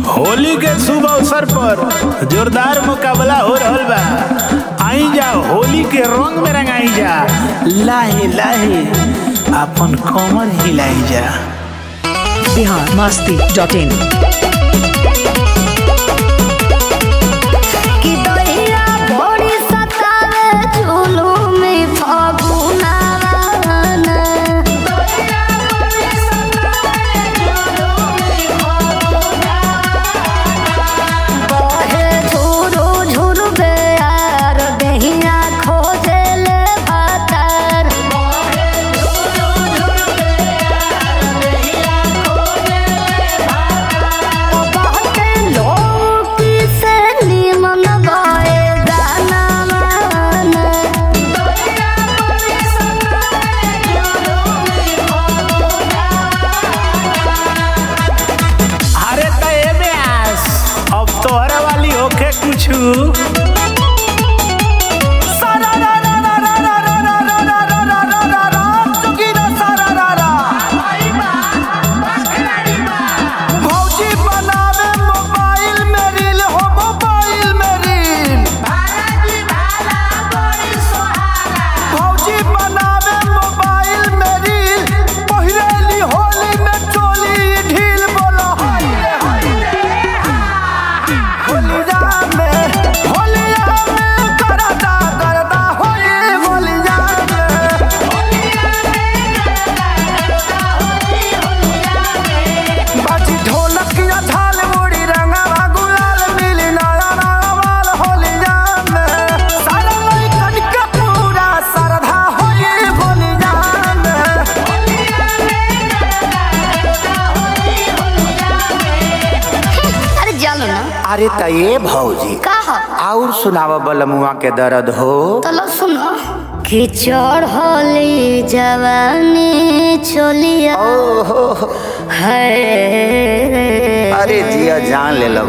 होली के शुभ अवसर पर जोरदार मुकाबला हो रहल बा आई जा होली के रंग में रंगाई जा लाहे लाहे अपन कमर हिलाई जा बिहार मस्ती डॉट इन कि दहिया भोरी सतावे जुलुम फगुनावन बहे झुरु झुरु बेयार दहिया खोजेले भातार बहुते लोग से निमन गए गानावन अरे त एमे आस अब तोहरे वाली होखे कुछु भौजी बनावे मोबाइल में रील हो मोबाइल में रील भौजी बनावे मोबाइल में रील पहिरेली होली में चोली ढील बोलो होलिया में होलिया में करदा करदा होली होलिया में बाजी ढोलक या झाल मुड़ी रंगवा गुलाल मिली नया नवाल होलिया में सारा लइकन के पूरा श्रद्धा होली होलिया में अरे जानो ना अरे त ये भौजी का हो और सुनाव बलमुआ के दर्द हो तलो सुनो कि चढ़ली जवानी चलिया ओहो है अरे जिया जान ले लो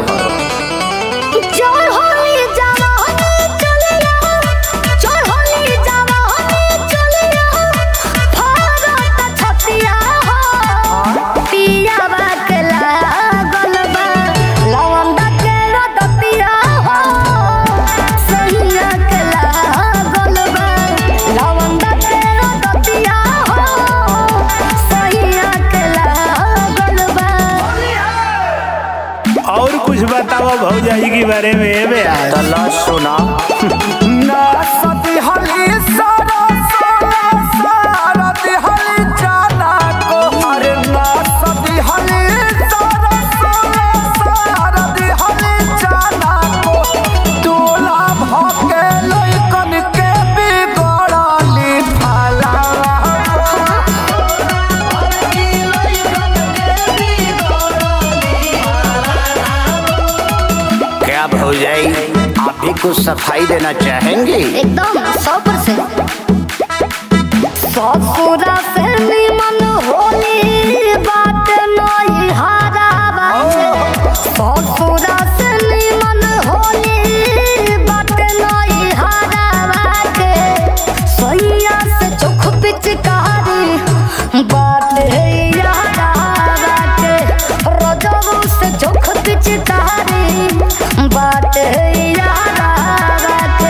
चढ़ली जवानी चलिया चढ़ली जवानी चलिया भारत छतिया हो पिया बाकला गलबा लवंदा के रदतिया हो सैया के गलबा लवंदा के रदतिया हो सैया के गलबा और कुछ बताओ भौजाई के बारे में एमे आस तला सुना ना सती हली सारा सारा सारा दिहली जाना को अरे ना सती हली सारा सारा सारा दिहली जाना को तोला भके लइकन के बिगड़ली फला क्या भौजाई आप भी कुछ सफाई देना चाहेंगे एकदम सौ परसेंट ससुरा से निमन होली बात नई हारा बाटे ससुरा से निमन होली बात नई हारा बाटे सैया से चोख पिचकारी बात है यारा बाटे रजबू से चोख पिचकारी बात है यारा बाटे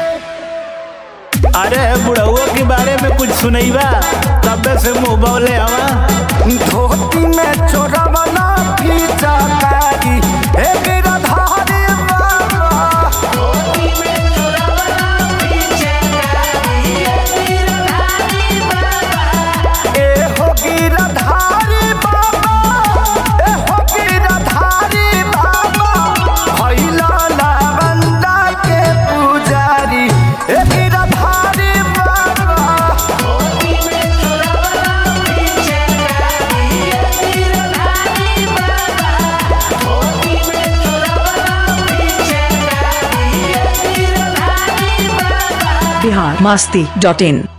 अरे बुढ़उआ के बारे में कुछ सुनैबा तबे से मुंह बौले हवा धोती में चोरवना खींचा कारी हे गिरधारी बाबा ए हो गिरधारी बाबा ए हो गिरधारी बाबा भैला लावंदा के पुजारी ए गिरधारी बाबा बिहार मस्ती डॉट इन